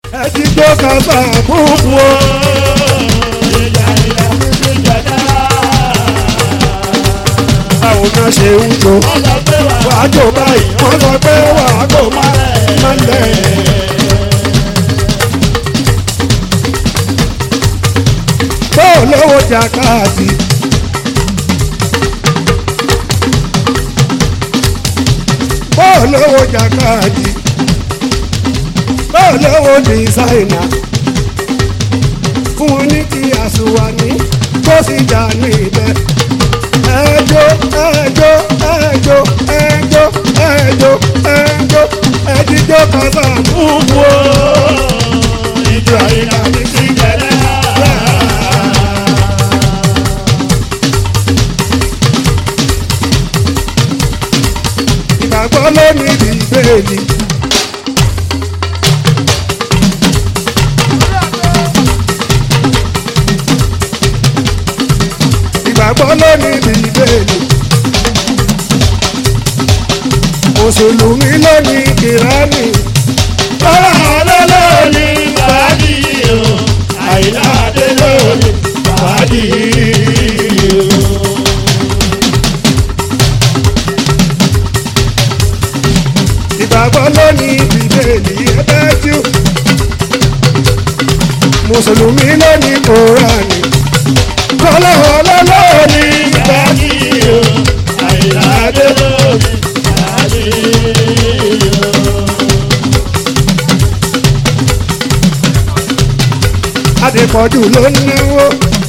ẹtí tó kàfà kúkú o. báwo náà ṣe ń jó wàá jó báyìí wọ́n sọ pé wàá kó má má lẹ̀. tó lówó jàkáàdì. bó lówó jàkáàdì. bó lówó dìsáìnà. fún wọn ní kí àsùnwàní tó sì jà ní ibẹ̀ ẹjọ́ ẹjọ́ ẹjọ́ ẹjọ́ ẹjọ́ ẹjọ́ ẹjíjọ́ kàtà fúnfún o. ìjọ àyíká mi ti jẹlẹ. ìgbàgbọ́ ló ní bíbélì. ìgbàgbọ́ ló ní bíbélì. mùsùlùmí ló ní kìránì. lọ́la ọlọ́lọ́ ní bàdí o àìláàdé ló ní bàdí o. ìgbàgbọ́ ló ní bíbélì ẹgbẹ́ jù. mùsùlùmí ló ní kòránì kọ́lá ọlọ́lọ́ ní bàdí o àìláàdé ló ní bàdí o. Adépọ̀jù ló ń náwó.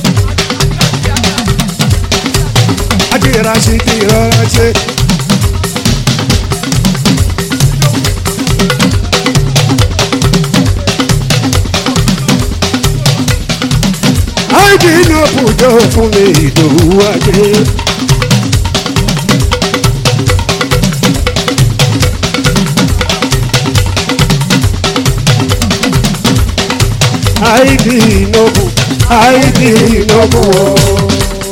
Adìrà sí ti rọra ṣe. Áìdì náà bùjọ fún mi ìdòwú ajé. Áìdì náà bù, áìdì náà bù ọ́.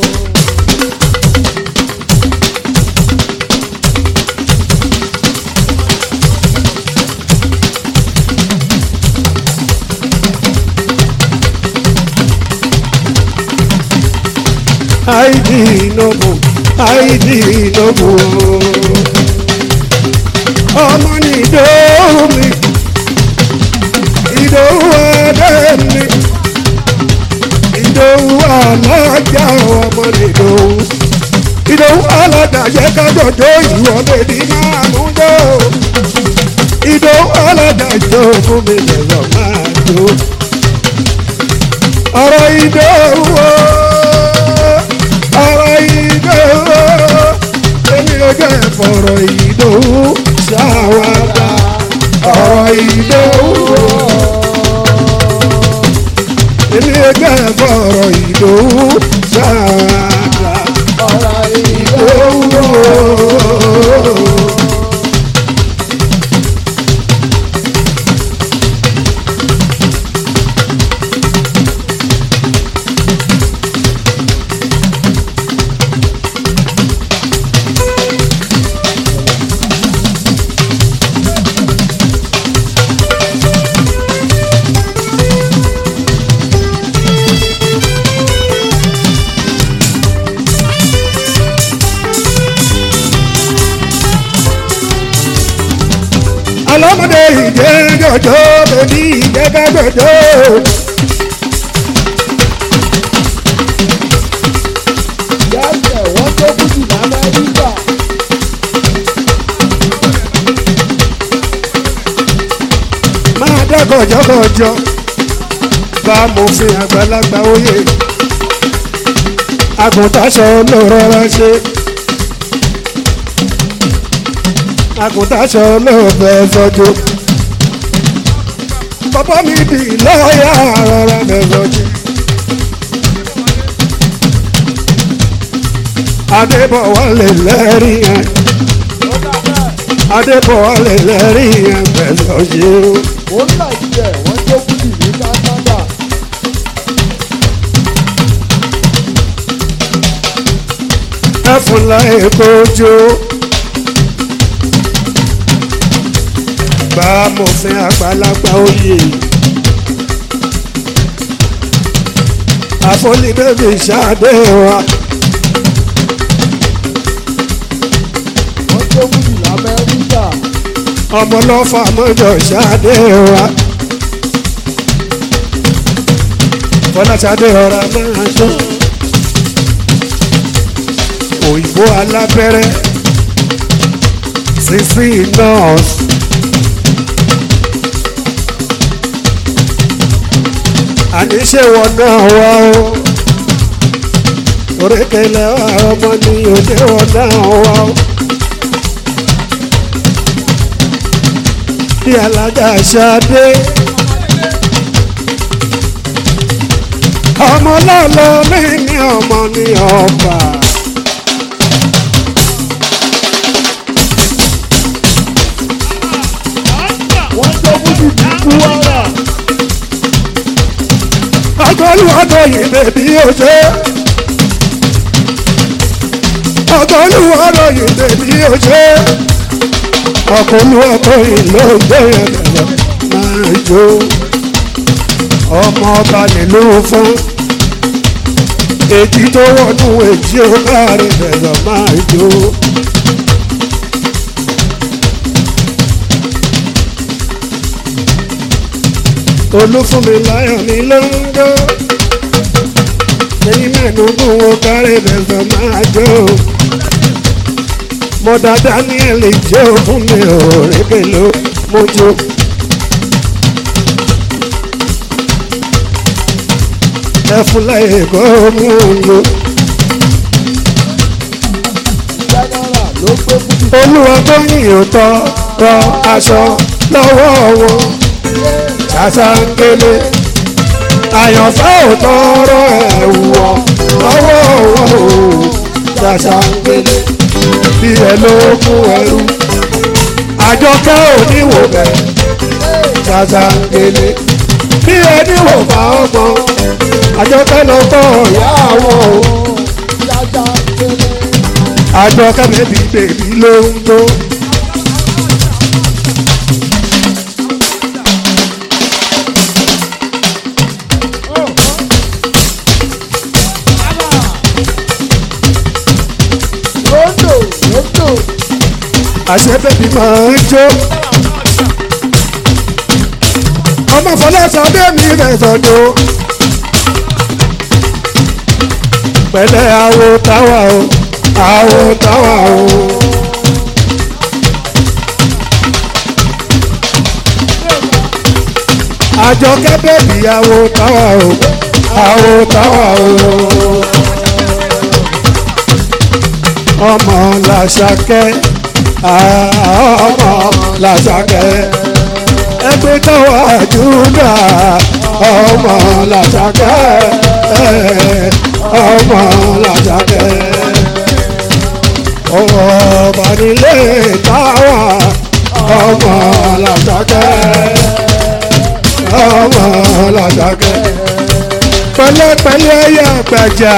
Áìdì náà bù, áìdì náà bù ọ́. Ọmọ ní ìdòwú mi ìdòwú ẹ̀dẹ́ mi ìdòwú alájà ọmọ ìdòwú ìdòwú alájà yẹ ká jọjọ ìwọ bèbí máa mú jọ ìdòwú alájà jọ fún mi lẹ́rọ máa jọ ọ̀rọ̀ ìdòwú ọ̀rọ̀ ìdòwú èmi ò jẹ́ fọ̀rọ̀ ìdòwú ṣàwádà ọ̀rọ̀ ìdòwú èmi ẹgbẹ́ fọ̀rọ̀ ìdòwú ṣáàdà ọ̀rọ̀ ìdòwú. ọlọ́mọdé ìjẹ́ jọjọ́ bèbí ìjẹ́ká jọjọ́. Yàtọ̀ wọ́n tó kùtù l'Amẹ́ríkà. máa dá gọ̀jọ́gọ̀jọ́ bá mòfin àgbàlagbà oyè àgùntàṣọ ló rọra ṣe àgùntàṣọ ló fẹ́ sọ́jú bàbá mi di lọ́ọ̀yà rọra fẹ́ sọ́jú. Adébọ̀wálé lẹ́rìí yẹn Adébọ̀wálé lẹ́rìí yẹn fẹ́ sọ́jú. Ó ń Nàìjíríà wọ́n tó kùtù ní Canada. ẹfun láì kojú. bá mòfin àgbàlagbà oyè fọlí bébí ṣáde wa wọ́n tó wúlì lamẹ́ríkà ọmọ lọ́fà mọ́jọ ṣáde wa fọlá ṣáde ọ̀rá máa jó òyìnbó alábẹ́rẹ́ sísí nọ́ọ̀sì. àníṣe wọn náà wá o orékèlè ọmọ ni òde wọn náà wá o. bí alága ṣadé ọmọ lọ́lọ́ mi ní ọmọ ní ọba. wọ́n tó wúlì ní kúwárà ọgọ́lùwọ́dọ̀ yìí bèbí òjò. ọgọ́lùwọ́dọ̀ yìí bèbí òjò. ọgọ́lùwọ́dọ̀ yìí ló ń gbé ẹ̀rọ máa jó. ọmọ ọba nílùú fún. èjì tó wọnú èjì ó kárí ẹ̀rọ máa jó. olúfúnmi láyọ̀ ní lọ́ńdọ́ lẹ́yìn mẹ́ẹ̀ẹ́dógún wo kárí bẹ̀sẹ̀ máa jó mọ̀dà daniel jó fún mi ò rékè ló mójú. ẹfun láyé kó mú un lò jẹ́nẹ́rà ló gbé wúlì olúwa tó yìn ó tọ́ rọ aṣọ lọ́wọ́ wọn ṣàṣàǹgẹ̀lẹ̀ àyànfẹ́ ò tọrọ ẹ̀wù ọ̀ lọ́wọ́ wọn ò ṣàṣàǹgẹ̀lẹ̀ bí ẹ ló kú ẹrú àjọkẹ́ ò níwò bẹ̀ ṣàṣàǹgẹ̀lẹ̀ bí ẹ níwò bá ọmọ àjọkẹ́ lọ tọ̀ ìyá àwọn o jájá kéré àjọkẹ́ bèbí bèbí ló ń tó. rondo rondo àṣẹ bèbí máa ń jó. ọmọ fọlẹ́sọ bẹ́ẹ̀mí rẹ̀ sọ̀dọ̀. pẹ̀lẹ́ àwo táwa o àwo táwa o. àjọkẹ́ bèbí àwo táwa o àwo táwa o. ọmọ làṣàkẹ́ ọmọ làṣàkẹ́ ẹgbẹ́ tọ́wọ́ àjúdà ọmọ làṣàkẹ́ ọmọ làṣàkẹ́ ọmọ nílé táwa ọmọ làṣàkẹ́ ọmọ làṣàkẹ́ pẹ̀lẹ́pẹ̀lẹ́ yà gbàjà.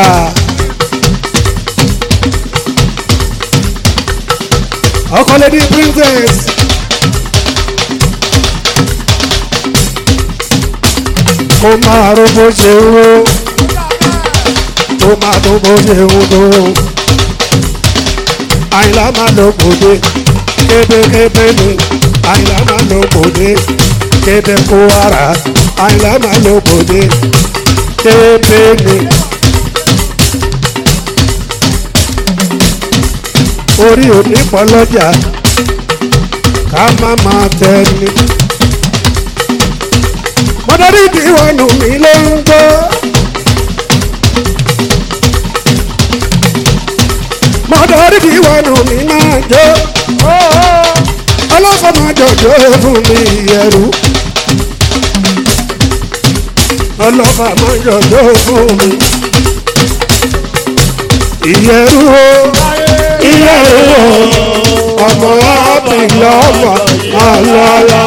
ọkọ lady princess. kó máa ro bó ṣe ń ro kó máa tó bó ṣe ń tó. àyìnlá máa lọ gbòde kébékébé ni àyìnlá máa lọ gbòde kébé kó ara àyìnlá máa lọ gbòde kébé ni. orí òní pọ̀ lọ́jà ká má máa tẹni. mọ́tàrí ìdíwọ̀nù mi ló ń gbọ́. mọ́tàrí ìdíwọ̀nù mi máa jó. ọlọ́fọ̀mọ́ jọjọ́ fún mi ẹrú. ọlọ́fọ̀mọ́ jọjọ́ fún mi. ìyẹrú o ilé ìwò ọmọ àbílẹ̀ ọmọ àlọ́lá.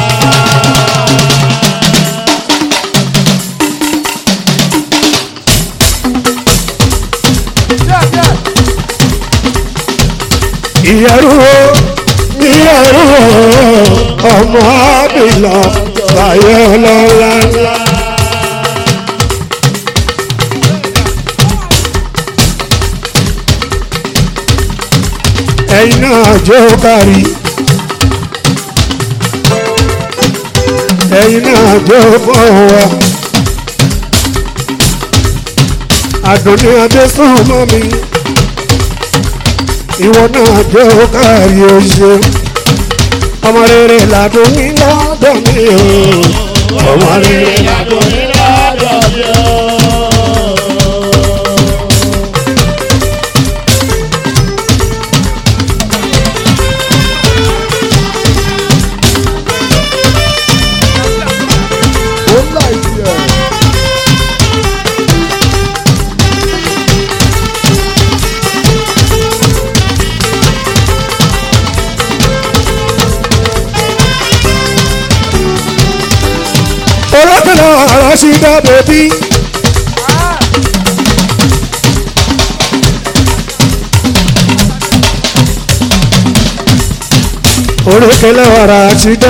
ìyẹ̀rú ìyẹ̀rú ọmọ àbílẹ̀ báyọ̀ lọ́la. jẹ́ ó kárí ẹ̀yin náà jẹ́ ó bọ̀ wá àdùnní adésùn mọ́ mi ìwọ náà jẹ́ ó kárí o ṣeun ọmọ rere làdùn ní lọ́dọ̀ mi o ọmọ rere làdùn ní lọ́dọ̀ mi o. ó ń láì sí ẹ̀. orákùnrin ọ̀rọ̀ sí dá bèbí. orékèlè ọ̀rọ̀ sí dá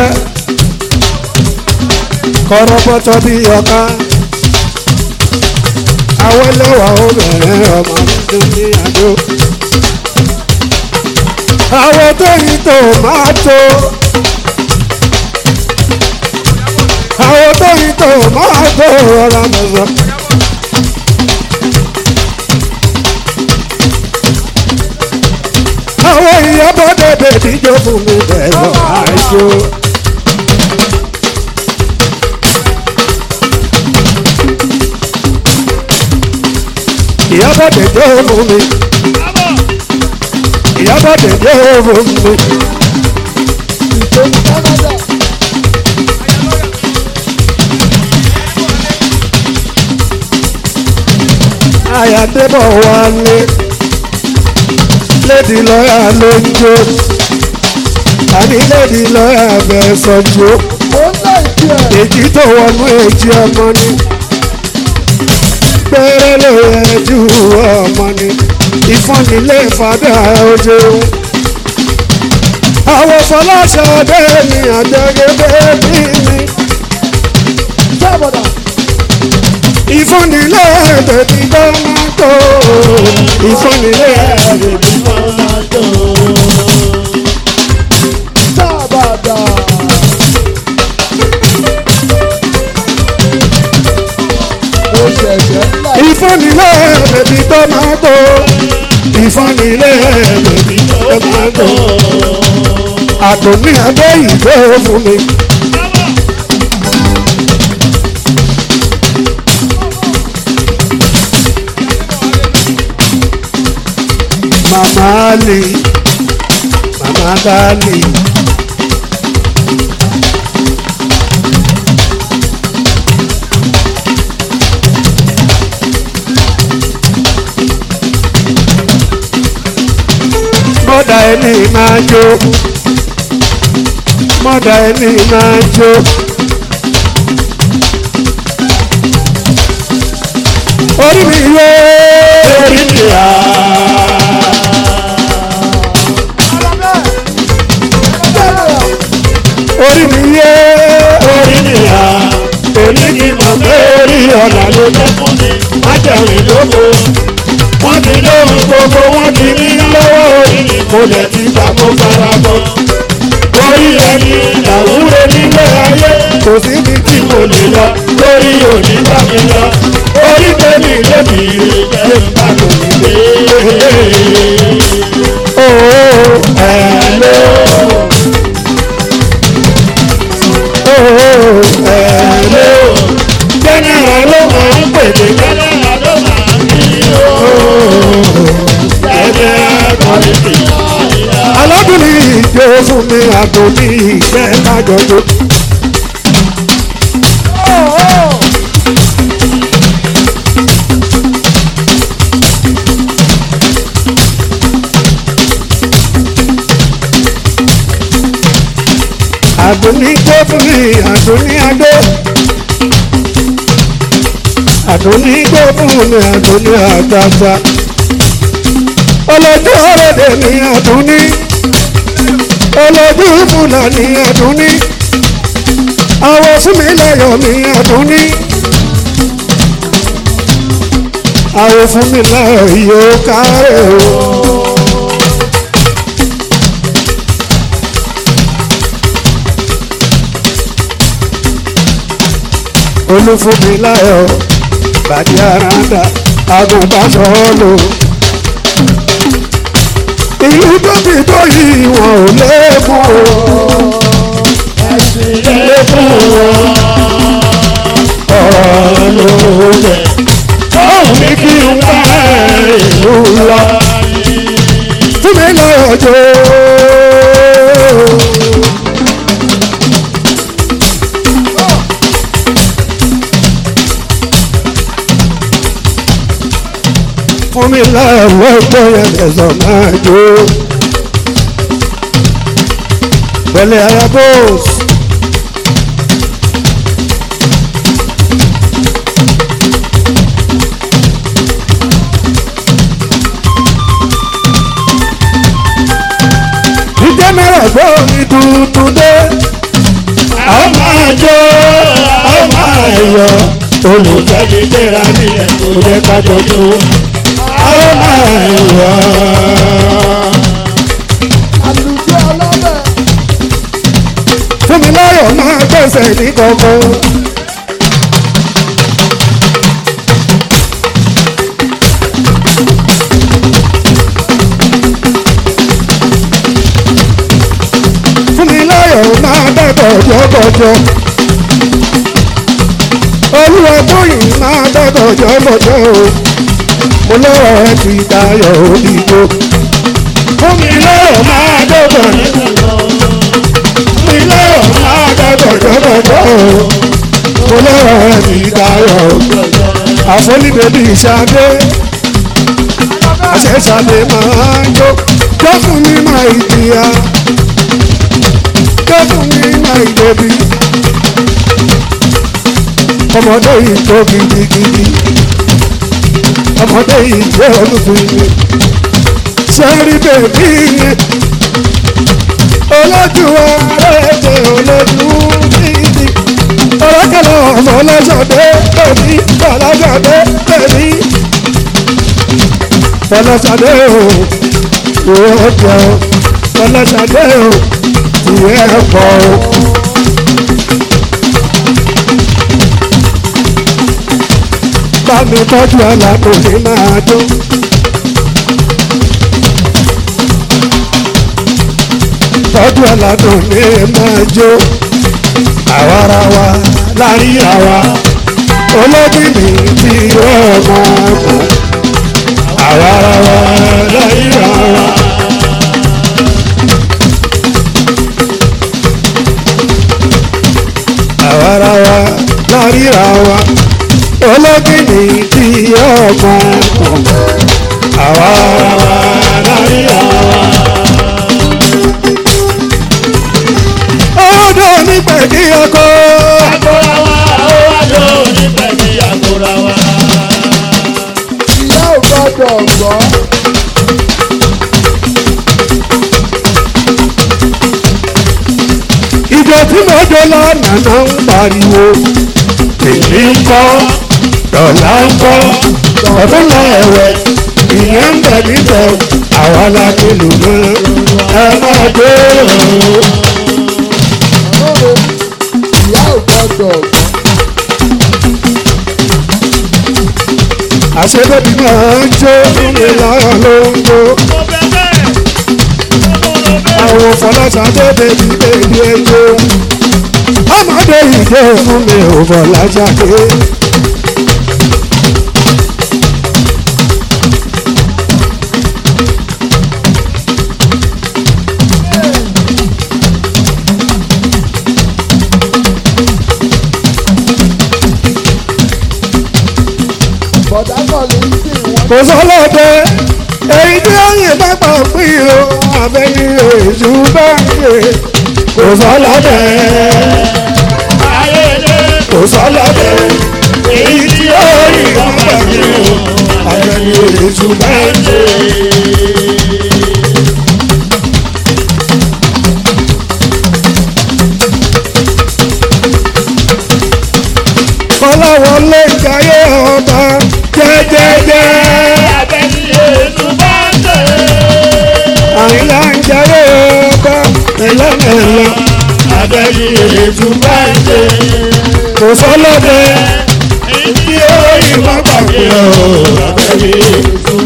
kọ́rọ́bọ́tọ́ bí ọ̀ká awẹ́lẹ́wà obìnrin ọmọ tó ní àjò àwọn tó yí tó máa tó. àwọn tó yí tó máa tó ọ̀rọ̀ mọ̀sán. àwọn ìyàbọ̀ dẹ̀dẹ̀ díjọ́ fún mi bẹ̀rẹ̀ àìjó. ìyàbọ̀ dẹ̀dẹ̀ fún mi. ìyàbọ̀ dẹ̀dẹ̀ fún mi. ìtòní Canada. àyàdébọ̀ wálé lédi lọ́yà ló ń jó àní lédi lọ́yà bẹ́ẹ̀ sọ́jú ó ń láì sí ẹ̀. èjì tó wọnú èjì ọmọ ni pẹ́rẹ́ ló yẹ ju ọmọ ni ìfọ́nilé fàdà ojú àwọn fọláṣadé ni àjẹgẹdẹ bí mi sábàdà. ìfọ́nilé bèbí bá máa tó ìfọ́nilé bèbí bá máa tó. sábàdà. mo ṣẹ̀ṣẹ̀ ń láì. ìfọ́nilé bèbí bá máa tó ìfọ́nilé bèbí bá máa tó. àtòní abẹ́ ìgbé fún mi. Mama Ali, Mama Dali. Mọ́dà ẹni máa jó. Mọ́dà ẹni máa jó. Orí mi yé. Orí mi yá. orí mi yé orí mi yá èmi ni mo gbé orí ọ̀nà ló jẹ́ fún mi má jẹ̀rìn lóko wọ́n ti lóhun gbogbo wọ́n ti ní lọ́wọ́ orí mi mo lẹ̀ ti gbà mo fara mọ́ orí ẹni làwúre nílé ayé kò síbi tí mo lè lọ lórí òní bá mi lọ orí tèmi lèmi jẹ́ bá kò ní lé. Oh, hello ẹ̀ẹ́dẹ́ o. Jẹ́nẹ́rà ló máa ń pèsè jẹ́nẹ́rà ló máa ń bí o. Jẹ́nẹ́rà kọ́lẹ́tì. Alábìnrin ìjọ fún mi àgbo ní ìjẹ́ kájọjọ. àdùnní tó fún mi àdùnní adó àdùnní tó fún mi àdùnní àgbàgbà olójú ọ̀rẹ́dẹ̀ mi àdùnní olójú fúnà ní àdùnní àwọ̀ fún mi láyọ̀ mi àdùnní àwọ̀ fún mi láyọ̀ yóò kárẹ̀ o. olúfúnmiláyọ̀ bàdí àràǹdà agùnbáṣọ́ọ̀lù. ìlú tóbi tó yìí wọn ò lékún o. lékún o. ọ̀rọ̀ ló jẹ́ òun ní kí n wá ìlú lọ. fúnmiláyọ̀ jò. fún mi láàárọ̀ ẹgbẹ́ yẹn lẹ́sọ̀ máa jó. Pẹ̀lẹ́ ayabos. Ìjẹ́ mẹ́rẹ̀ gbọ́ mi tuntun dé. Àwọn máa jó, àwọn máa yọ. Olùfẹ́ mi gbéra nílẹ̀ kò jẹ́ ká jọjú àwọn máa yọ. àlùjọ ọlọ́bẹ̀. fún mi láyọ̀ máa gbẹ̀sẹ̀ ní kankan. fún mi láyọ̀ máa dẹ́kọ̀ jọ́bọ̀jọ́. olúwa tóyìn máa dẹ́kọ̀ jọ́bọ̀jọ́ o mo lọ́wọ́ ẹ ti dayọ̀ òdìgbò. fún mi lọ́wọ́ máa dọ́gbọ̀ mi lọ́wọ́ máa dọ́gbọ̀ jọ́gbọ̀jọ́ mo lọ́wọ́ ẹ ti dayọ̀. àfọlíbẹ̀bí ìṣàdé àṣẹṣàdé máa ń jó jó fún mi máa ìjìyà jó fún mi máa ìjẹbi ọmọdé yìí tó gidigidi ọmọdé yìí jẹ́ olùfin mi. sẹ́rí bèbí yẹn olójú ààrẹ jẹ́ olójú bíbí. ọlọ́kẹ́lẹ́ ọmọ ọlọ́sọdé bèbí ọlọ́sọdé bèbí. ọlọ́sọdé o yóò jẹ o ọlọ́sọdé o tìyẹ pọ̀ o. bá mi tọ́jú alákòóní máa dún. tọ́jú alákòóní máa jó. àwara wa láàrin àwa olóbìnrin tí wọ́n máa mọ̀. àwara wa láàrin àwa. àwara wa láàrin àwa olókìní tí ọmọ kàn àwa láyé àwa. ọdọ nígbà kí ọkọ. ìyá ò gbọ́dọ̀ gbọ́. ìjọ tí mo jọ lánàá náà ń pariwo èmi ń kọ́ dọ̀là ń kọ́ ọdún lọ ẹ̀wẹ̀ ìyẹn ń bẹ̀ níbẹ̀ àwa la ti lù mọ́ ẹ máa dé o. Ọlọ́run ìyá ò gbọ́dọ̀ gbọ́. àṣebẹ́bí máa ń jó nílé lára ló ń jó. àwọn fọláṣadé bèbí bèbí ẹjọ́. ọmọdé ìjọ fún mi ò fọláṣadé. bọ̀dá kan lè ń sìn wọ́n. kò sọ́lọ́dẹ èyí tí ó yìn bá pa pín o àbẹ́ni èṣù bá ń yè. kò sọ́lọ́dẹ kò sọ́lọ́dẹ èyí tí ó yìn bá pa pín o àbẹ́ni èṣù bá ń yè. kọ́láwọlé jayé ọba jẹ́jẹ́jẹ́. àyìnlá ń jayé ọba mẹ́lẹ́mẹ́lẹ́. abẹ́ni ètò bá ń jẹ. kò sọ́lọ́dẹ tí ó ìmọ̀ gbàgbé o abẹ́rẹ́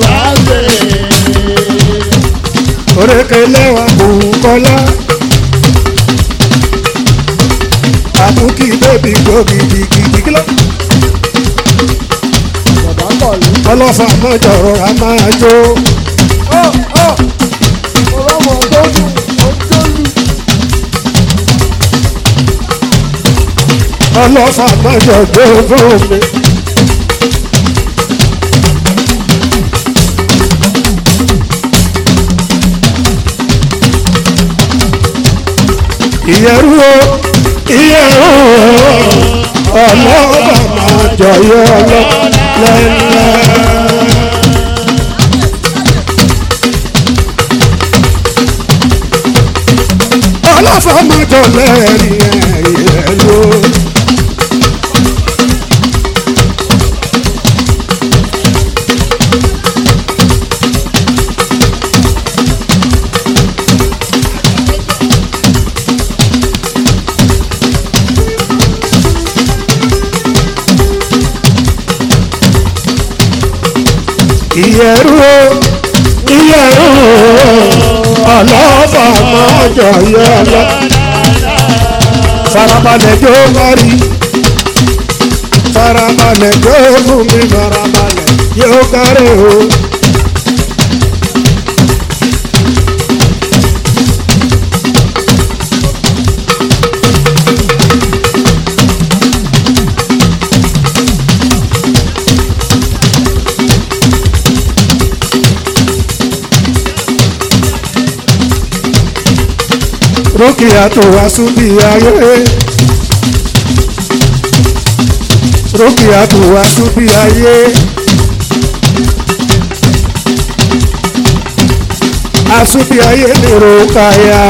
orékelé wa kò kọ́lá àbúkí bébí gbòógì gidigidi lọ bàbá kọ̀lù. ọlọ́fà mọ́jọ rọra máa jó ọ̀ ọ̀ ọlọ́mọ tó dùn ó tó lù. ọlọ́fà mọ́jọ jó fún mi. ìyẹ̀rú o ìyẹ̀rú o ọlọ́fà mọ́jọ yọ lọ́lẹ́lẹ́. ọlọ́fà mọ́jọ lẹ́rìí ẹ̀yẹ ló. ìyẹ̀rú o ìyẹ̀rú o ọlọ́fà mọ́jọ yọ lọ. farabalẹ̀ jó mari farabalẹ̀ jó fún mi farabalẹ̀ yóò kárẹ̀ o. Rúkìá tó wá súbí ayé. Rúkìá tó wá súbí ayé. Asúbí ayé ni Rúkàyà.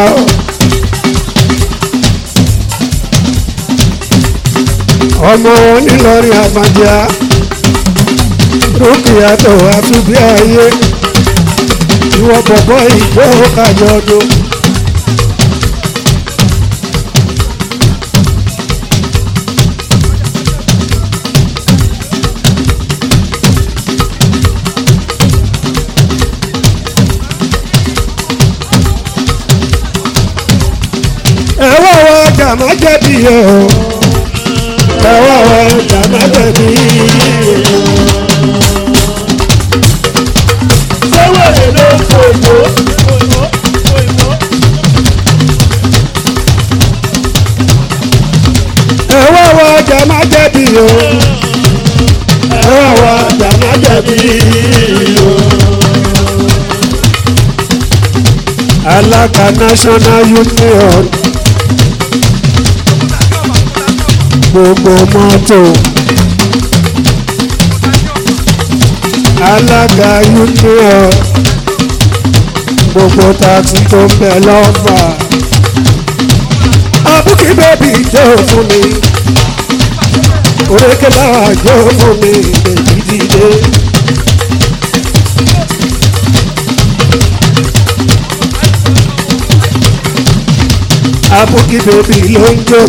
Ọmọ onílọ́rin àmàjà. Rúkìá tó wá súbí ayé. Ìwọ bọ̀bọ̀ ìjọ kájọ ọdún. ẹwà wa jàmá jẹ̀bi o ẹwà wa jàmá jẹ̀bi Sẹ́wọ̀lẹ̀ ló ń fò ìbò. ẹwà wa jàmá jẹ̀bi o ẹwà wa jàmá jẹ̀bi o. alága national union gbogbo mọ́tò alága union gbogbo taxi tó ń bẹ lọ́fà abúkí bẹ́bí jó fún mi orékè báwa jó fún mi bèbí dìde. abúkí bèbí ló ń jó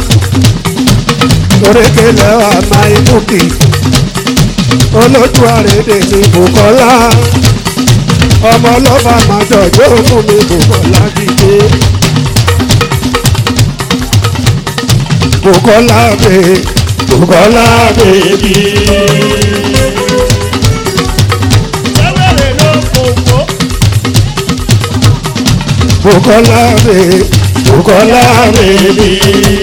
orékè lẹ́wà máa ń búkì olójú àrèdè ní Bùkọ́lá ọmọ ọlọ́fà máa jọjọ́ fún mi Bùkọ́lá dìde. Bùkọ́lá bè Bùkọ́lá bèbí. Sẹ́wọ̀lẹ̀ ló ń fò ìbò. Bùkọ́lá bè Bùkọ́lá bèbí.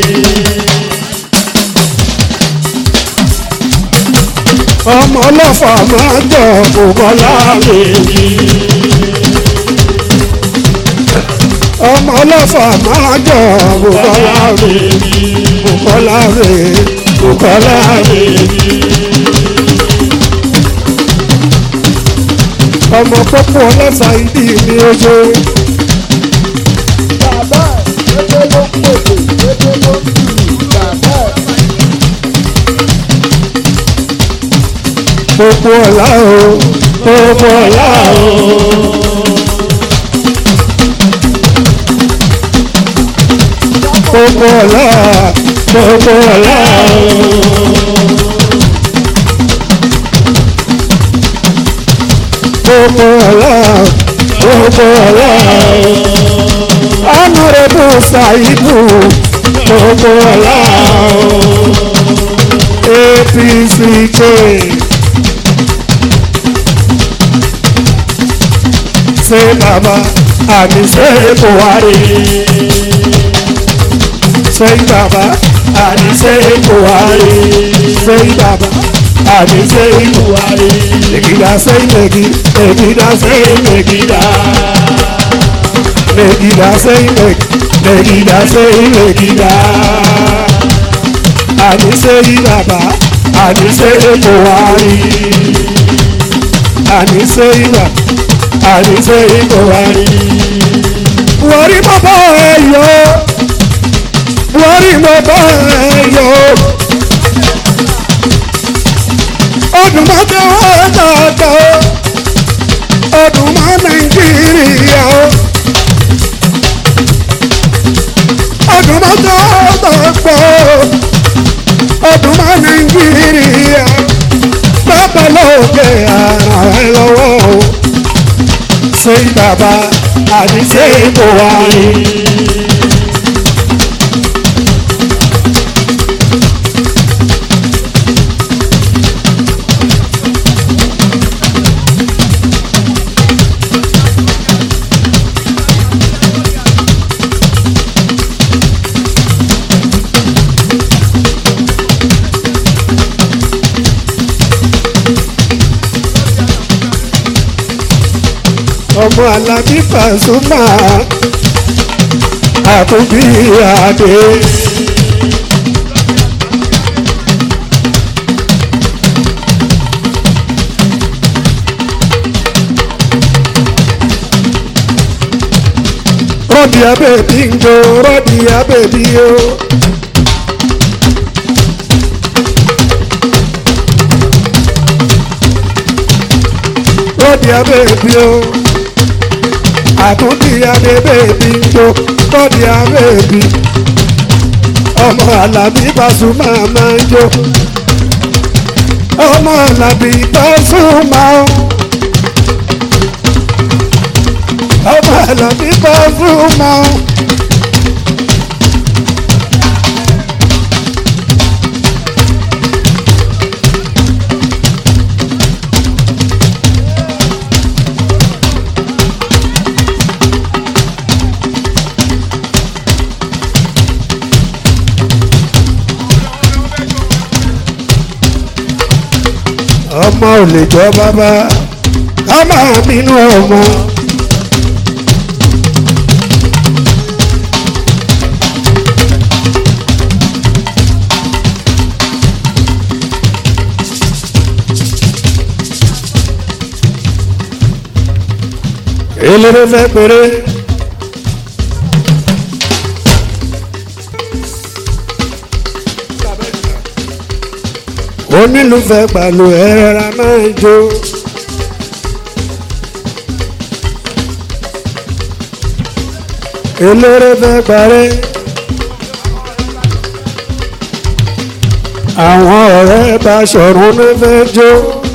ọmọ ọlọ́fà máa jọ Bùkọ́lá bèbí. ọmọ ọlọ́fà máa jọ Bùkọ́lá bèbí. Bùkọ́lá bèbí. Bùkọ́lá bèbí. ọmọ pọ́pọ́ ọlọ́sà ìdí mi ojú. bàbá ẹ̀ ẹgbẹ́ ló ń pèsè ẹgbẹ́ ló ń lù bàbá ẹ̀. Gbogbo ọ̀la o, gbogbo ọ̀la o. Gbogbo ọ̀la, gbogbo ọ̀la gbogbo ọ̀la gbogbo ọ̀la ọ̀nàrẹ́bù ṣàìbù gbogbo ọ̀la apc jẹ́. ṣe bàbá àmì ṣe buhari ṣe bàbá àmì ṣe buhari ṣe bàbá àmì ṣe buhari megida ṣe megi megida ṣe megida megida ṣe megi megida ṣe megida àmì ṣe bàbá àmì ṣe buhari àmì ṣe bàbá àdìsẹ́ ìbò wárí. Buhari mo bá ẹ yọ. Buhari mo bá ẹ yọ. Ọdún máa tẹ wọ́n dáadáa. Ọdún máa Nàìjíríà. Ọdún máa tẹ wọ́n dáadáa. Ọdún máa Nàìjíríà. Bàbá lóògbé ara ẹ lọ́wọ́ o ṣe bàbá àti ṣe buhari. ọmọ alábí Pasuma àtúbí adé. rọ́ọ̀dì abẹ́bí ń jó rọ́ọ̀dì abẹ́bí o. rọ́ọ̀dì abẹ́bí o àtúntì adébẹ́bí ń jó rọ́ọ̀dì abẹ́bí ọmọ alábí Pasuma máa ń jó ọmọ alábí Pasuma o. ọmọ alábí Pasuma o. ọmọ ò lè jọ bàbá ká máa bínú ọmọ. eléré fẹ́ péré. onílùfẹ́ pàlù ẹ̀rẹ́ra máa ń jó. eléré fẹ́ parẹ́. àwọn ọ̀rẹ́ bá ṣọ̀run ló fẹ́ jó.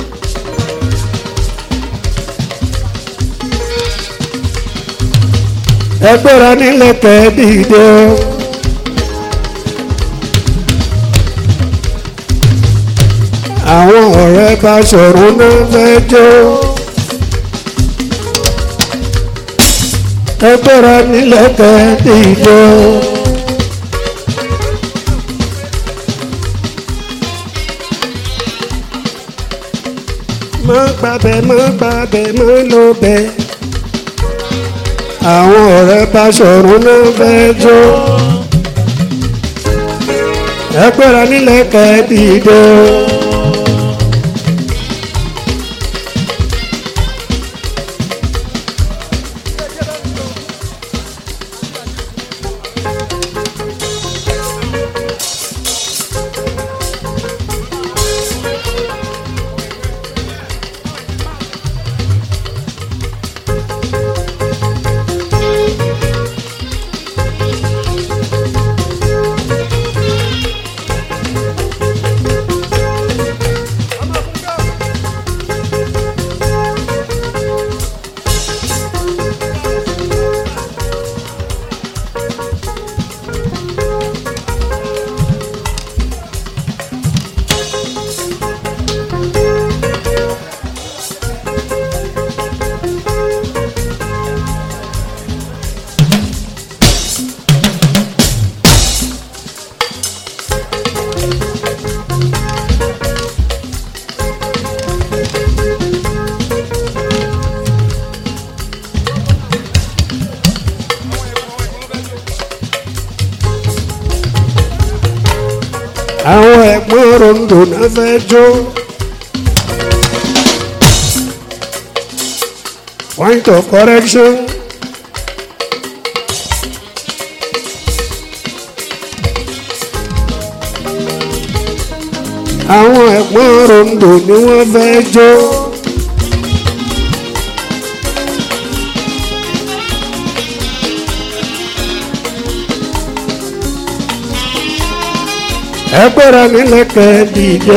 ẹgbẹ́ra nílẹ̀ kẹ́ dìde o. àwọn ọ̀rẹ́ bá ṣọ̀run náà fẹ́ jó. ẹgbẹ́ra nílẹ̀ kẹ́ẹ̀dìjọ. má gbàbẹ̀ má gbàbẹ̀ má lọ bẹ̀. àwọn ọ̀rẹ́ bá ṣọ̀run náà fẹ́ jó. ẹgbẹ́ra nílẹ̀ kẹ́ẹ̀dìjọ. rondo náà fẹ́ jó. point of correction. àwọn ẹ̀gbọ́n rondo ni wọ́n fẹ́ jó. ẹgbẹ́ra nílẹ̀kẹ́ dìde.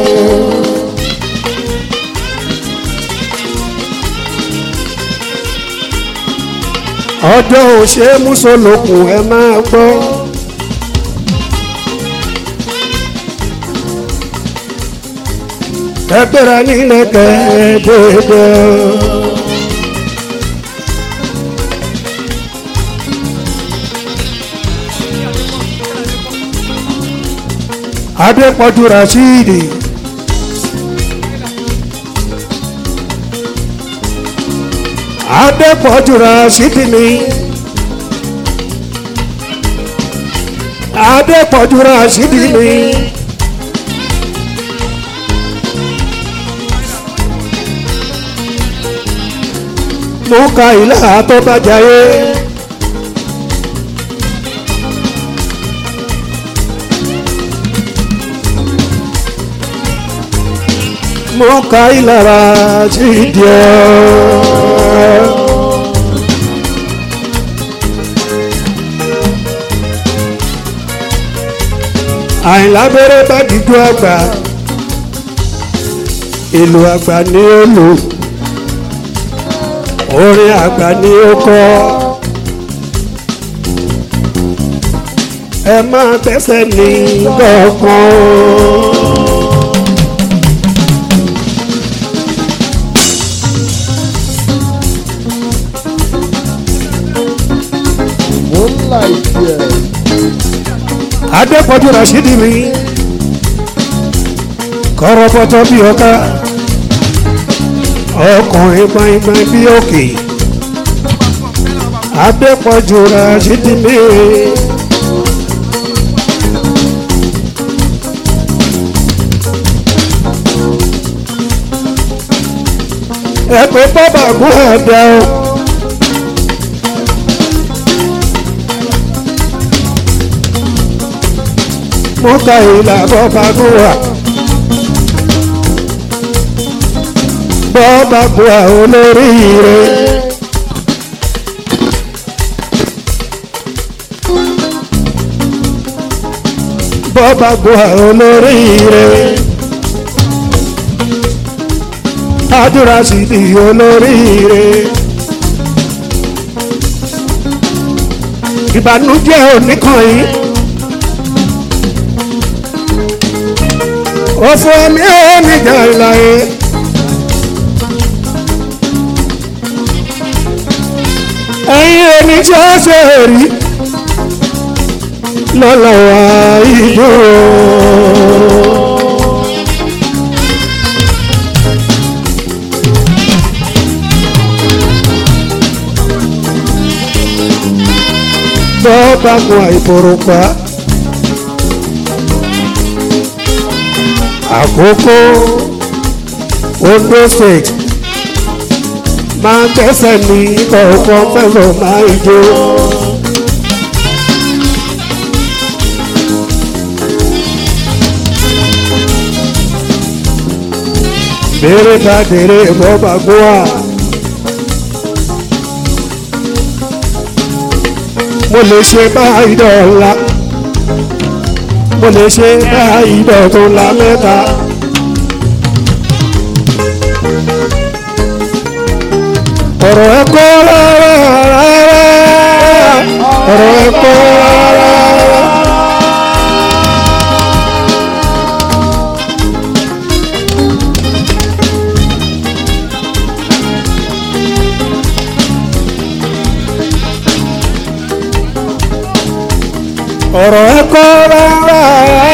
ọjọ́ òṣè mùsùlùkùn ẹ máa gbọ́. ẹgbẹ́ra nílẹ̀kẹ́ dìde. adépọ̀jù rasheedi. adépọ̀jù rasheedi ni. adépọ̀jù rasheedi ni. mo ka ilé àtọ́bàjáyé. mo ka ìlara sí díẹ̀. àìlábẹ́rẹ́ bá dìjú àgbà ìlú àgbà ni ó lò orin àgbà ni ó kọ́ ẹ máa tẹ́sẹ̀ ní gbọ̀ngàn. mo ń là ìdí ẹ̀. adépọ̀jù rasidi mi kọ́rọ́bọ́tọ́ bí ọ̀ká ọkùnrin gbọ̀ngbọ̀n bí òkè adépọ̀jù rasidi mi. ẹ pé bọ́bà gún ẹ̀dá o. mo ka ìlà bọ́ba gúnwà bọ́ba gúnwà olóríire. bọ́ba gúnwà olóríire. àdúrà sì di olóríire. ìbànújẹ́ oníkan yìí. òfò mi ò ní jà láyé. ẹ̀yin ẹni tí ó ṣe rí lọ́lọ́wọ́ ìjọ. bọ́ bá mu àìbòròpá. àkókò Ondo state máa tẹ́sẹ̀ ní kọ̀ọ̀kan mẹ́fọ̀ máa jó. Bèrè bá dèrè bọ́bà gbóà. Mo lè ṣe báyìí dọ̀la mo lè ṣe báyìí dọ̀tún la mẹ́ta. ọ̀rọ̀ ẹ kọ́ rárá ọ̀rọ̀ ẹ kọ́ rárá. ọ̀rọ̀ ẹ kọ́ rárá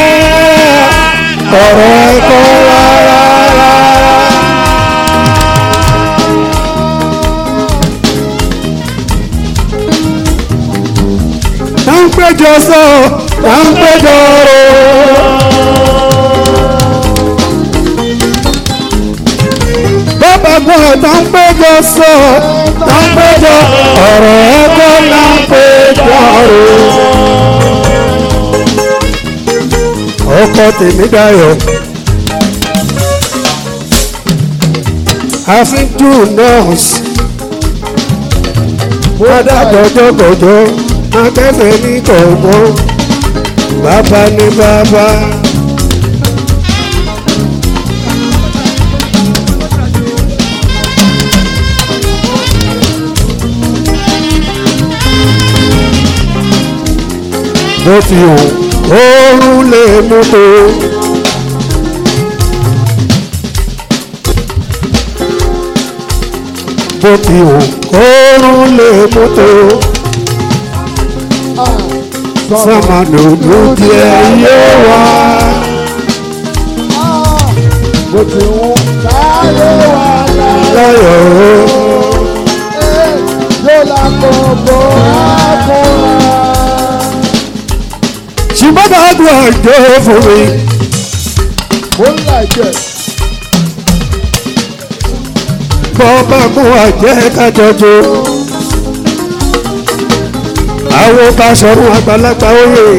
ọ̀rọ̀ ẹ kọ́ rárá. tá ń péjọ sọ tá ń péjọ rò. gbọ́ tó ń péjọ sọ tó ń péjọ ọ̀rọ̀ ẹ̀kọ́ là ń péjọ rò. ọkọ tèmi dayọ̀ àfíjú nọ́ọ̀sì bọ́dà gọ́jọ́gọ́jọ́ akẹ́fẹ́ ní kọ̀ọ̀kan bàbá ní bàbá. bó ti hù oorun lè mú tó. bó ti hù oorun lè mú tó. sọ́mà dúdú díẹ̀ yóò wá. bó ti wú káyé wà láyé láyọ̀ o. yóò lákòókò àkùnrin. ṣùgbọ́n bá dùn ọjọ́ fún mi. ó ń làjẹ bọ́ọ̀bá mú àjẹ́ kájọjọ. àwọn bá sọ̀rọ̀ àgbàlagbà oyè.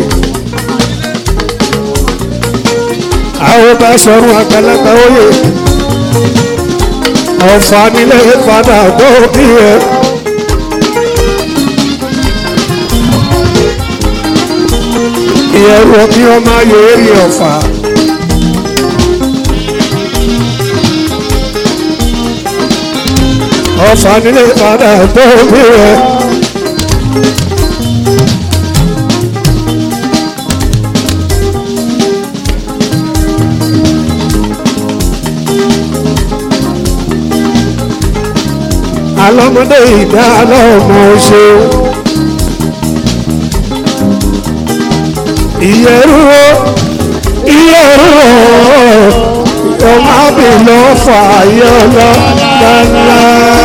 àwọn bá sọ̀rọ̀ àgbàlagbà oyè. ọ̀fà nílé padà gbòógì ẹ̀. ìyẹ̀rù ọ̀bí ọmọ ayò èrè ọ̀fà. ọ̀fà nílé padà gbòógì ẹ̀. alọ́mọdé ìdá lọ́mọ ṣe. ìyẹ̀rú o ìyẹ̀rú o ọmọ àbí ló fà yọ lọ lọ́la.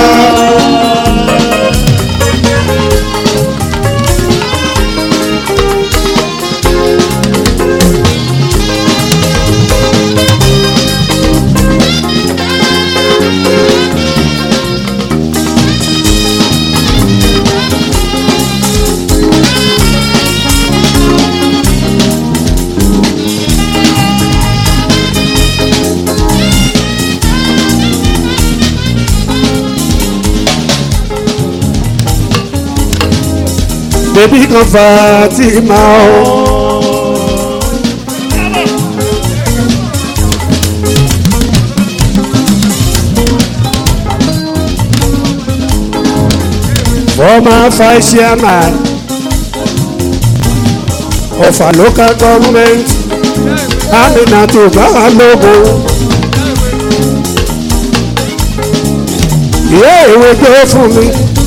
bébí kan Fatima o. former vice chairman of a local government Aminatu Balogo. ìyá ìwé gbé fún mi.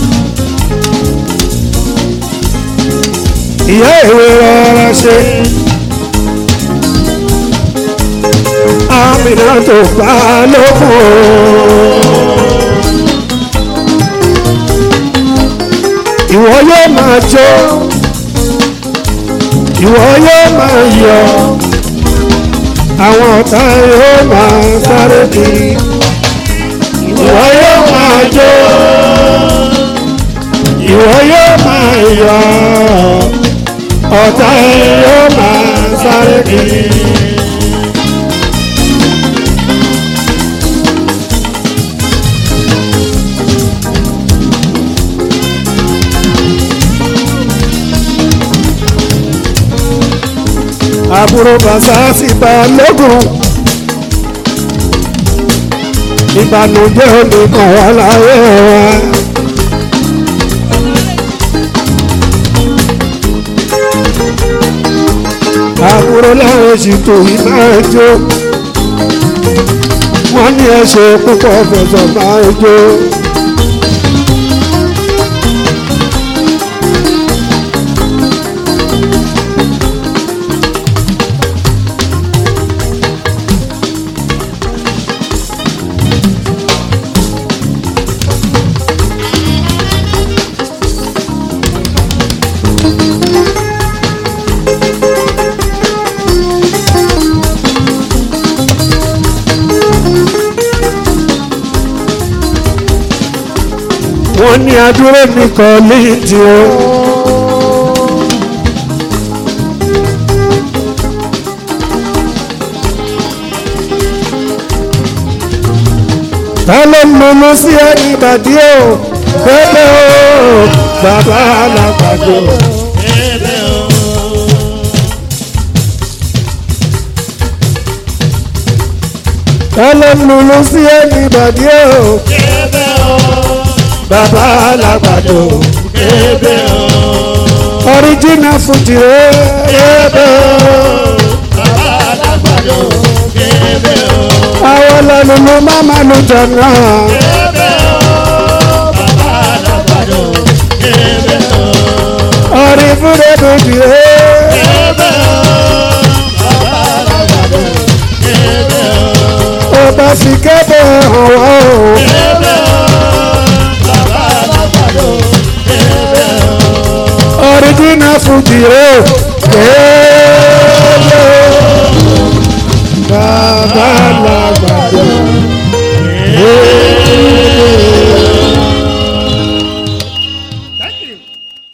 ìyá ìwé rọra ṣe. Aminatu Balogo. ìwọ yóò máa jó ìwọ yóò máa yọ̀ àwọn ọ̀tá yóò máa sáré kiri ìwọ yóò máa jó ìwọ yóò máa yọ̀ ọ̀tá yóò máa sáré kiri. àbúrò bàṣà sì bá lógún ìbànújẹ́ oníkan wà láyé wa. àbúrò láwọn ṣètò yìí máa jó wọ́n ní ẹ̀ṣẹ̀ púpọ̀ fẹ̀sọ̀ máa jó. wọ́n ní adúró ní kọ́líìtì o. ta ló ń mọmọ sí ẹni bàdí o bẹ́ẹ̀ o bàbá alágbàdo. Ebe o. ta ló ń mọmọ sí ẹni bàdí o Ebe o. bàbá alágbàdo. Ebe o. original fuji ebe Bàbá alágbàdo. Ebe o. àwọn lẹnu ló má má lu jọ̀nà Ebe o. Bàbá alágbàdo. Ebe o. orí fúnra bèbí Ebe o. Bàbá alágbàdo. Ebe o. ọba sì kéde ọwọ́ o Ebe o. Bàbá alágbàdo. Ebe o. original fuji ebe bàbá là